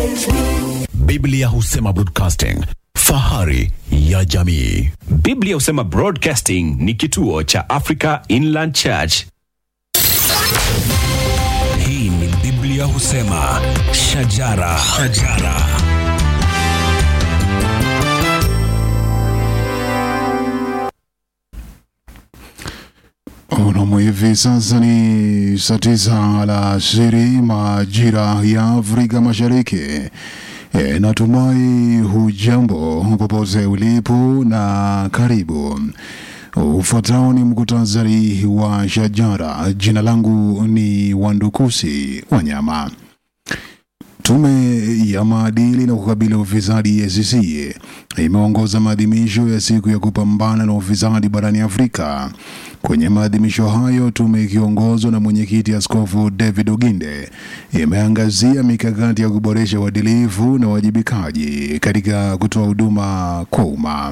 Biblia husema broadcasting, fahari ya jamii. Biblia husema Broadcasting ni kituo cha Africa Inland Church. Hii ni Biblia husema shajara, shajara. Unamu hivi sasa ni saa tisa alasiri majira ya Afrika Mashariki. E, natumai hujambo popote ulipo na karibu. Ufuatao ni mkutasari wa shajara. Jina langu ni Wandukusi Wanyama. Tume ya maadili na kukabili ufisadi EACC imeongoza maadhimisho ya siku ya kupambana na ufisadi barani Afrika. Kwenye maadhimisho hayo, tume ikiongozwa na mwenyekiti Askofu David Oginde imeangazia mikakati ya kuboresha uadilifu na uwajibikaji katika kutoa huduma kwa umma.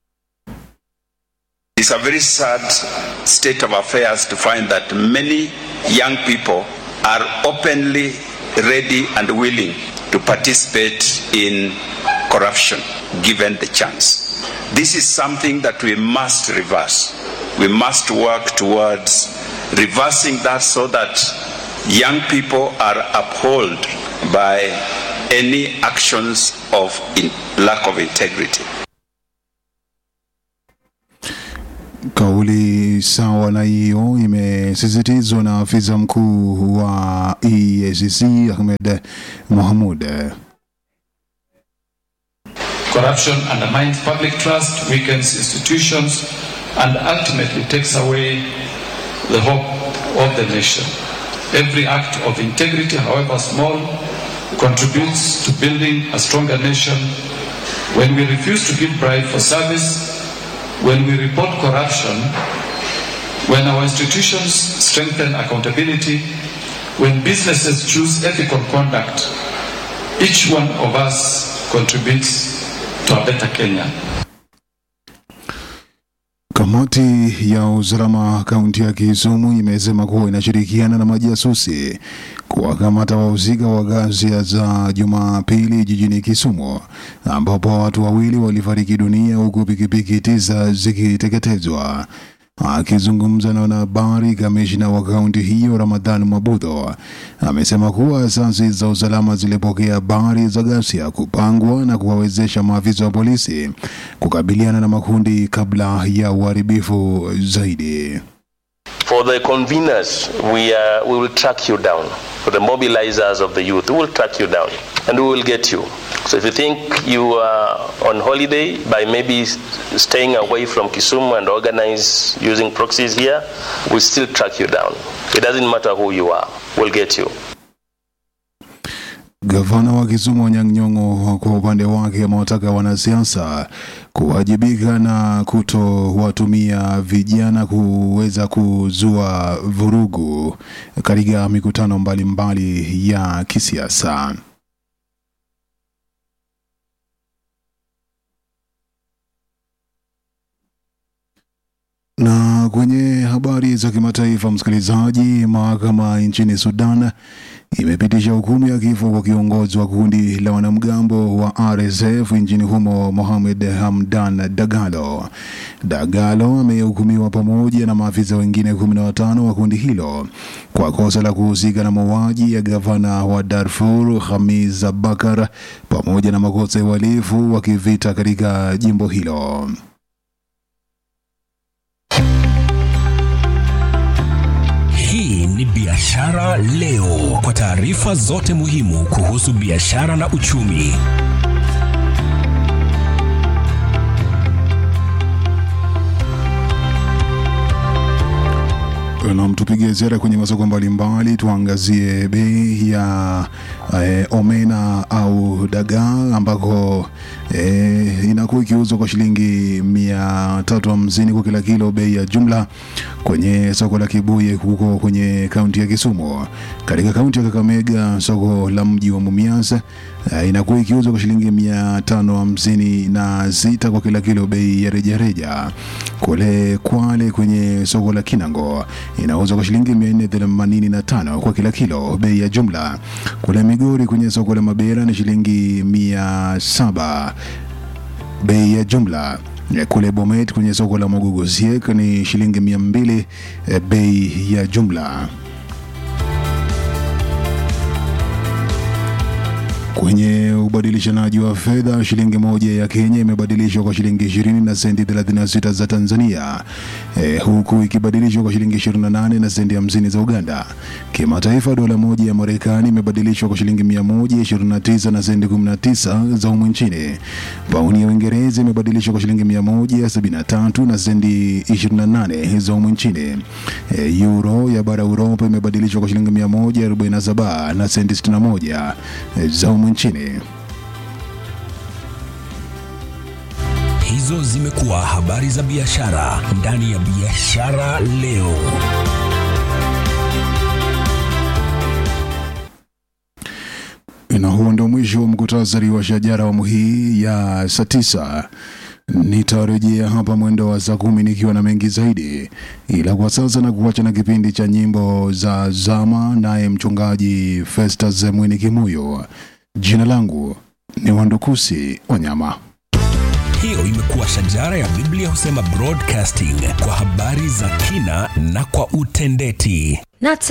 It's a very sad state of affairs to find that many young people are openly ready and willing to participate in corruption given the chance. This is something that we must reverse. We must work towards reversing that so that young people are upheld by any actions of in lack of integrity. Kauli sawa na hiyo imesisitizwa na afisa mkuu wa EACC Ahmed Mohamud. Corruption undermines public trust, weakens institutions, and ultimately takes away the hope of the nation. Every act of integrity, however small, contributes to building a stronger nation. When we refuse to give bribe for service, when we report corruption, when our institutions strengthen accountability, when businesses choose ethical conduct, each one of us contributes to a better Kenya. Kamati ya usalama kaunti ya Kisumu imesema kuwa inashirikiana na majasusi kuwakamata wahusika wa ghasia za Jumapili jijini Kisumu ambapo watu wawili walifariki dunia huku pikipiki tisa zikiteketezwa. Akizungumza na wanahabari, kamishna wa kaunti hiyo Ramadhan Mabudho amesema kuwa asasi za usalama zilipokea habari za ghasia kupangwa na kuwawezesha maafisa wa polisi kukabiliana na makundi kabla ya uharibifu zaidi. For the conveners, we, uh, we will track you down. For the mobilizers of the youth, we will track you down and we will get you. So if you think you are on holiday by maybe s- staying away from Kisumu and organize using proxies here, we'll still track you down. It doesn't matter who you are, we'll get you. Gavana wa Kisumu Anyang' Nyong'o kwa upande wake amewataka wanasiasa kuwajibika na kutowatumia vijana kuweza kuzua vurugu katika mikutano mbalimbali ya kisiasa. Na kwenye habari za kimataifa, msikilizaji, mahakama nchini Sudan imepitisha hukumu ya kifo kwa kiongozi wa kundi la wanamgambo wa RSF nchini humo Mohamed Hamdan Dagalo. Dagalo amehukumiwa pamoja na maafisa wengine kumi na watano wa kundi hilo kwa kosa la kuhusika na mauaji ya gavana wa Darfur Hamis Abakar pamoja na makosa ya uhalifu wa kivita katika jimbo hilo. Hii ni Biashara Leo, kwa taarifa zote muhimu kuhusu biashara na uchumi. Nam, tupige ziara kwenye masoko mbalimbali, tuangazie bei ya eh, omena au dagaa ambako eh, inakuwa ikiuzwa kwa shilingi mia tatu hamsini kwa kila kilo, bei ya jumla kwenye soko la Kibuye huko kwenye kaunti ya Kisumu. Katika kaunti ya Kakamega, soko la mji wa Mumias eh, inakuwa ikiuzwa kwa shilingi mia tano hamsini na sita kwa kila kilo, bei ya rejareja. Kule Kwale kwenye soko la Kinango inauzwa kwa shilingi 485 kwa kila kilo. Bei ya jumla kule Migori kwenye soko la Mabera ni shilingi 700 bei ya jumla Eh, kule Bomet kwenye soko la Mogogo Siek ni shilingi 200 eh, bei ya jumla. Kwenye ubadilishanaji wa fedha, shilingi moja ya Kenya imebadilishwa kwa shilingi 20 na senti 36 za Tanzania, e, huku ikibadilishwa kwa shilingi 28 na senti 50 za Uganda. Kimataifa, dola moja ya Marekani imebadilishwa kwa shilingi 129 na senti 19 za humu nchini. Pauni ya Uingereza imebadilishwa kwa shilingi 173 na senti 28 za humu nchini. E, euro ya bara Uropa imebadilishwa kwa shilingi 147 na senti 61 za humu nchini. Hizo zimekuwa habari za biashara ndani ya Biashara Leo. Na huo ndio mwisho wa mkutasari wa shajara awamu hii ya saa tisa. Nitarejea hapa mwendo wa saa kumi nikiwa na mengi zaidi, ila kwa sasa na kuacha na kipindi cha nyimbo za zama, naye mchungaji Festus Mwini Kimuyo. Jina langu ni Wandukusi Wanyama. Hiyo imekuwa shajara ya Biblia husema broadcasting kwa habari za kina na kwa utendeti. Not